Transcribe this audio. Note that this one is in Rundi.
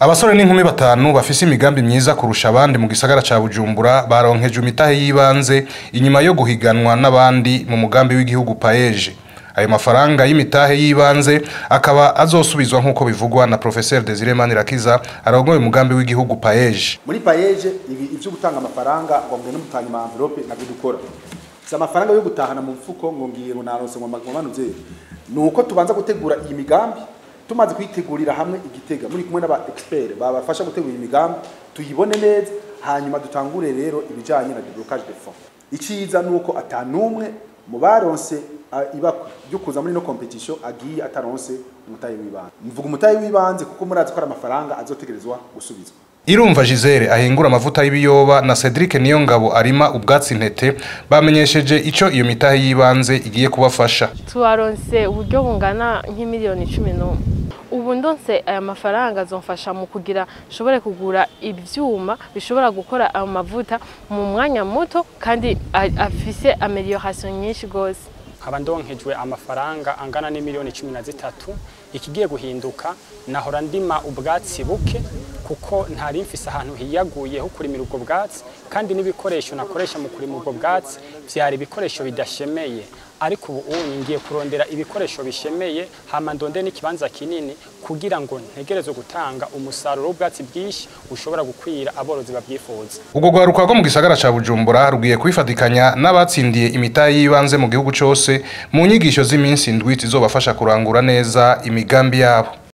abasore n'inkumi batanu bafise imigambi myiza kurusha abandi mu gisagara ca bujumbura baronkeje imitahe y'ibanze inyuma yo guhiganwa n'abandi mu mugambi w'igihugu paeje ayo mafaranga y'imitahe y'ibanze akaba azosubizwa nk'uko bivugwa na professeur Desire Manirakiza arongoye umugambi w'igihugu paeje muri payeje ibi ivyo gutanga amafaranga ngo mwe n'umutanya ma envelope nabyo dukora si amafaranga yo gutahana mu mfuko ngo ngiye ngo naronse ngo manuze nuko tubanza gutegura iyi migambi tumaze kuyitegurira hamwe igitega muri kumwe n'aba expert babafasha gutegura iyi migambi tuyibone neza hanyuma dutangure rero ibijanye na déblocage de fonds iciza nuko atanumwe mu baronse uh, ibakwe ryo kuza muri no competition agiye ataronse umutayi w'ibanze mvuga umutayi w'ibanze kuko murazi ko ari amafaranga azotegerezwa gusubizwa Irumva Gisele ahingura amavuta y'ibiyoba na Cedric Niyongabo arima ubwatsi ntete bamenyesheje ico iyo mitahe y'ibanze igiye kubafasha. tubaronse uburyo bungana nk'imiliyoni cumi n'umwe ubu ndonse aya mafaranga azomfasha mu kugira nshobore kugura ivyuma bishobora gukora ayo mavuta mu mwanya muto kandi a- afise amelioration nyinshi gose nkaba ndonkejwe amafaranga angana n'imiliyoni cumi na zitatu ikigiye guhinduka nahora ndima ubwatsi buke kuko ntari mfise ahantu hiyaguye ho kurimira ubwo bwatsi kandi n'ibikoresho nakoresha mu kurima ubwo bwatsi vyari ibikoresho bidashemeye ariko ubu ubu ngiye kurondera ibikoresho bishemeye hama ndonde n'ikibanza kinini kugira ngo ntegerezwe gutanga umusaruro w'ubwatsi bwinshi ushobora gukwira aborozi babyifuza Ubwo rwaruka rwo mu gisagara ca Bujumbura rugiye kwifatikanya n'abatsindiye imitahe y'ibanze mu gihugu cose mu nyigisho z'iminsi indwi zizobafasha kurangura neza imigambi yabo.